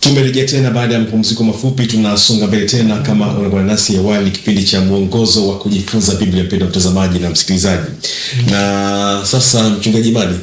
Tumerejea tena baada ya mapumziko mafupi, tunasonga mbele tena. Kama unakuwa nasi awali, kipindi cha mwongozo wa kujifunza Biblia, mpendwa mtazamaji na msikilizaji. Na sasa mchungaji Imani,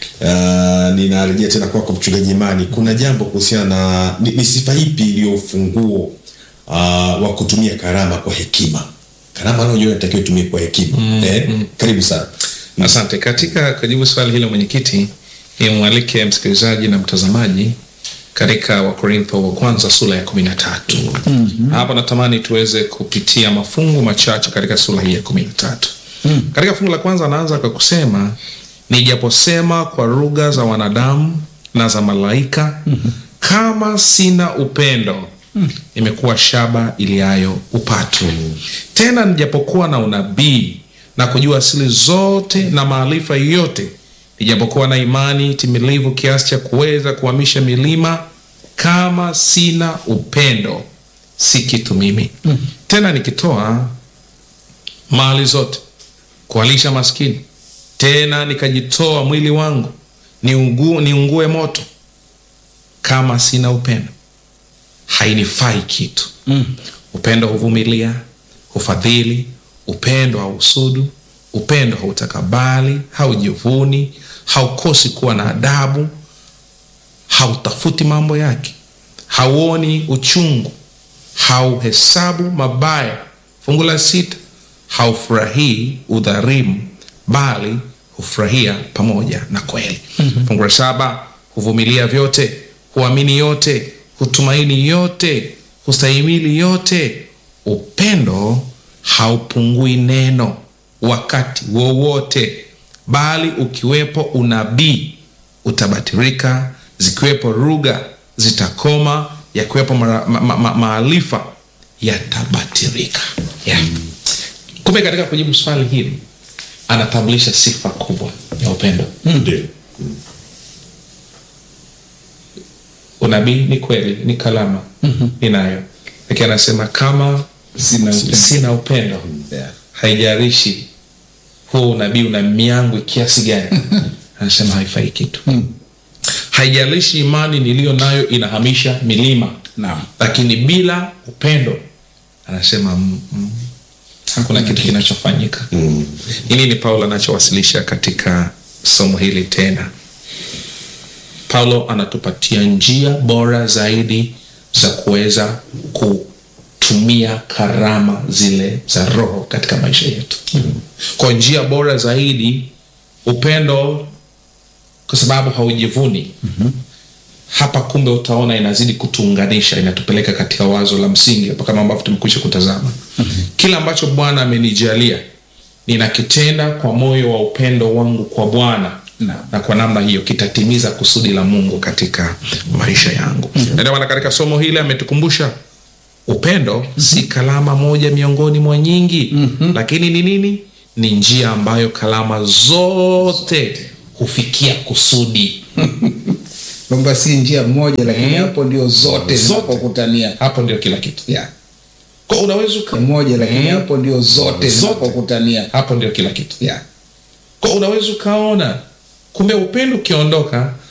uh, ninarejea tena kwako mchungaji Imani, kuna jambo kuhusiana na ni, ni sifa ipi iliyo ufunguo uh, wa kutumia karama kwa hekima? Karama unajua inatakiwa itumie kwa hekima Mm, eh? mm. Karibu sana. Asante. Katika kujibu swali hilo mwenyekiti, nimwalike msikilizaji na mtazamaji katika Wakorintho wa kwanza sura ya kumi na tatu. Hapa natamani tuweze kupitia mafungu machache katika sura hii ya kumi na tatu. Katika fungu la kwanza anaanza kwa kusema nijaposema kwa lugha za wanadamu na za malaika, kama sina upendo imekuwa shaba iliayo upatu. Tena nijapokuwa na unabii na kujua asili zote na maarifa yote, nijapokuwa na imani timilivu kiasi cha kuweza kuhamisha milima, kama sina upendo si kitu mimi. Tena nikitoa mali zote kuwalisha maskini, tena nikajitoa mwili wangu niungu, niungue moto, kama sina upendo hainifai kitu. Upendo huvumilia, hufadhili, upendo hausudu, upendo hautakabali, haujivuni, haukosi kuwa na adabu, hautafuti mambo yake, hauoni uchungu, hauhesabu mabaya. Fungu la sita, haufurahii udhalimu, bali hufurahia pamoja na kweli. Fungu la saba, huvumilia vyote, huamini yote, hutumaini yote, hustahimili yote. Upendo haupungui neno wakati wowote, bali ukiwepo unabii utabatirika, zikiwepo lugha zitakoma, yakiwepo mara- ma- ma- ma- maarifa yatabatirika. Yeah. Kumbe katika kujibu swali hili anatambulisha sifa kubwa ya upendo. Ndio. Unabii ni kweli, ni kalama ninayo, lakini anasema kama Sina upendo. sina upendo Yeah. haijalishi huo unabii una miangwi kiasi gani, anasema haifai kitu. Haijalishi imani niliyo nayo inahamisha milima, Naam. lakini bila upendo anasema mm, mm, hakuna kitu kinachofanyika. Ni nini Paulo anachowasilisha katika somo hili tena? Paulo anatupatia njia bora zaidi za kuweza kutumia karama zile za Roho katika maisha yetu. Kwa njia bora zaidi, upendo, kwa sababu haujivuni. Hapa kumbe utaona inazidi kutuunganisha, inatupeleka katika wazo la msingi hapa, kama ambavyo tumekwisha kutazama. Kila ambacho Bwana amenijalia ninakitenda kwa moyo wa upendo wangu kwa Bwana Naam. na kwa namna hiyo kitatimiza kusudi la Mungu katika maisha yangu. Na ndio maana katika somo hili ametukumbusha upendo si kalama moja miongoni mwa nyingi, lakini ni nini? Ni njia ambayo kalama zote hufikia kusudi. kwamba si njia moja lakini hapo ndio zote Zote. zinapokutania Hapo ndio kila kitu. yeah. Kwa unaweza uka... moja lakini hapo ndio zote Zote. zinapokutania hapo ndio kila kitu. yeah. Kwa unaweza ukaona kumbe upendo ukiondoka